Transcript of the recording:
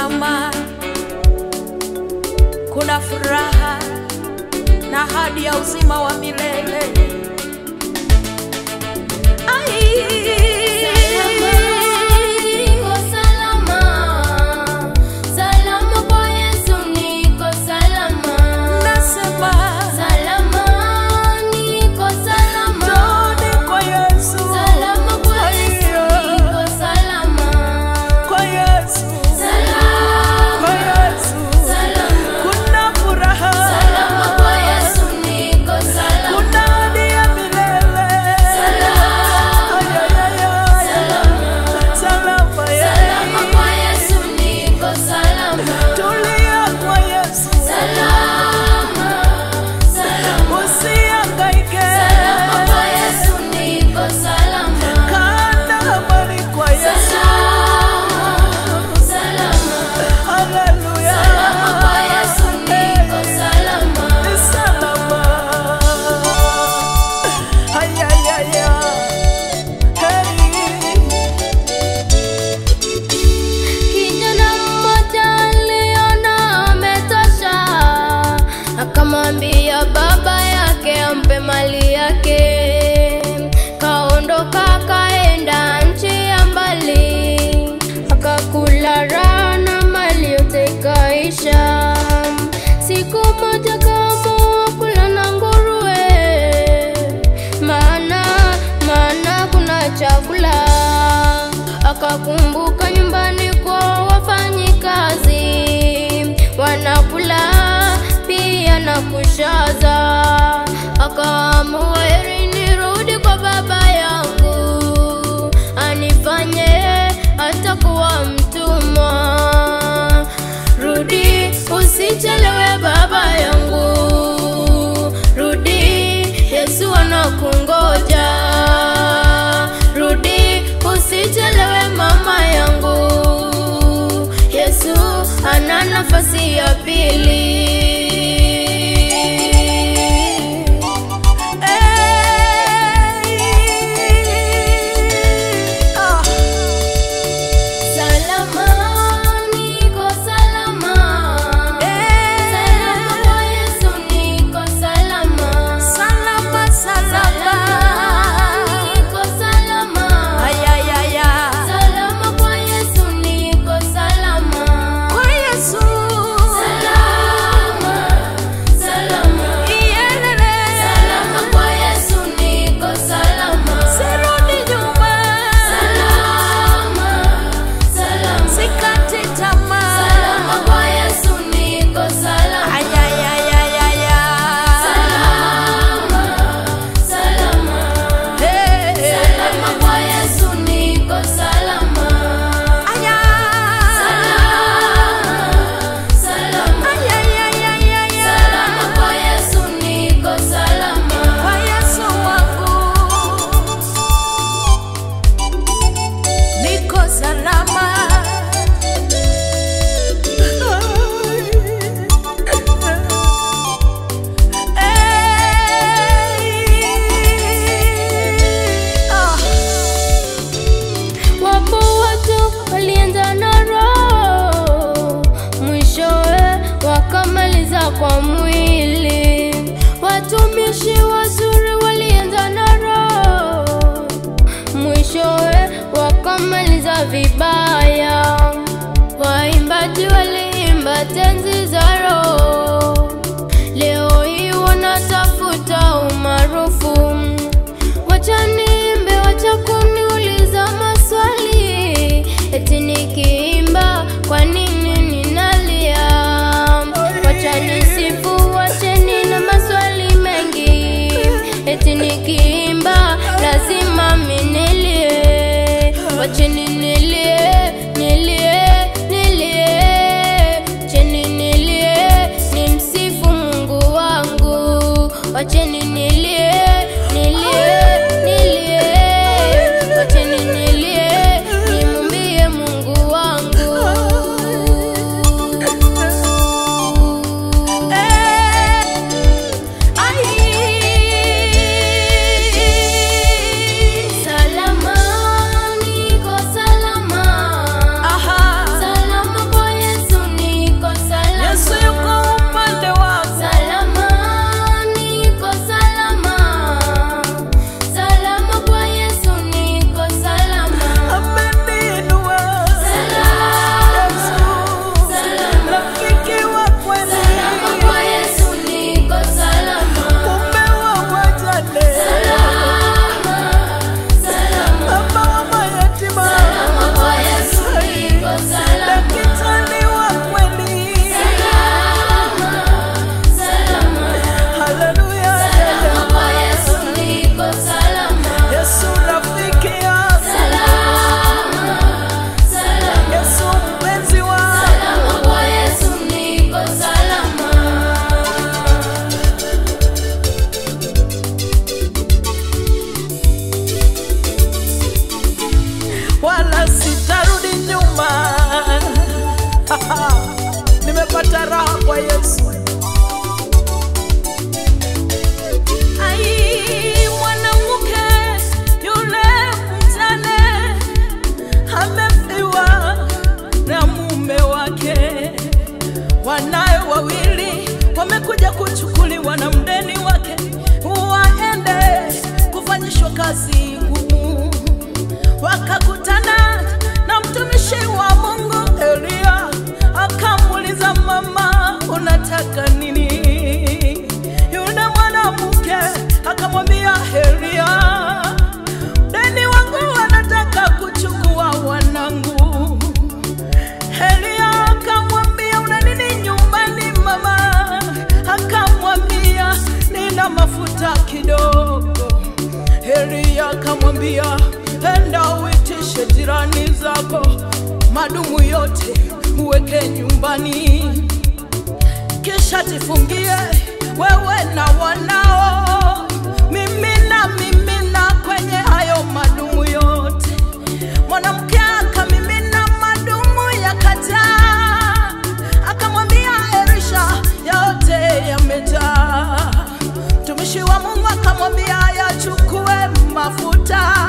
salama, kuna furaha na ahadi ya uzima wa milele. Ai. Niko salama, salama kwa Yesu, niko salama, Nasema salama, niko salama, Njoni kwa Yesu, salama kwa Yesu, niko salama, kwa Yesu, salama, kwa Yesu, salama, kuna furaha, salama kwa Yesu, niko salama, kuna ahadi ya milele. salama, Ay, ay, ay, ay. Salama, yeah. salama kwa Yesu, niko salama, Tulia kwa Yesu, salama, salama. usihangaike. Salama kwa Yesu niko salama. Kana habari kwa Yesu. Salama, salama. Haleluya. Salama kwa Yesu niko salama. Ni salama. Ay, ay, ay, ay. Hey. Kijana mmoja aliona ametosha, akamwambia baba yake ampe mali yake. Kaondoka kaenda nchi ya mbali, akakula raha na mali yote ikaisha. Siku moja kaamua kula na nguruwe, maana maana kuna chakula. Akakumbuka nyumbani kwa wafanyikazi wanakula pia na kushaza. Akaamua heri nirudi kwa baba yangu anifanye atakuwa mtumwa. Rudi usichelewe baba yangu, rudi Yesu anakungoja. Rudi usichelewe mama yangu, Yesu ana nafasi ya pili. Hey. Ah. Salama, niko salama. Salama kwa Yesu, niko salama. Salama, salama. Niko salama. Ay, ay, ay, ay. Salama kwa Yesu, niko salama. Kwa Yesu. Salama, salama. Iyelele. Salama kwa Yesu, niko salama. Sirudi nyuma. Salama, salama. Sikati tamaa. Salama kwa Yesu, niko salama. Ay, ay, ay, ay, ay, ay. Salama, salama. Hey. Salama kwa Yesu, niko salama. Ay, ay. Salama, salama. Ay, ay, ay, ay, ay, ay. Salama kwa Yesu, niko salama. Kwa Yesu wangu. Niko salama. Hey. Ah. Wapo watu walianza na roho, mwishowe wakamaliza kwa mwili. Watumishi wazuri walianza na roho, mwishowe wakamaliza vibaya. Waimbaji waliimba tenzi za roho, leo hii wanatafuta umaarufu. Wacha niimbe, wacha kuniuliza maswali, eti nikiimba kwa nini ninalia? Wacha nisifu, wacheni na maswali mengi, eti nikiimba lazima minilie. Wacheni nilie, nilie, nilie, cheni nilie, nimsifu Mungu wangu. Wacheni nilie, nilie, nilie, wacheni nilie, nimwimbie Mungu wangu. Salama, niko salama. Salama kwa Yesu kidogo. Elia akamwambia, enda uitishe jirani zako, madumu yote uweke nyumbani, kisha jifungie wewe na wanao, mimina mimina kwenye hayo madumu yote. Mwanamke akamimina madumu yakajaa, akamwambia Elisha, yote yamejaa. Mtumishi wa Mungu akamwambia yachukue mafuta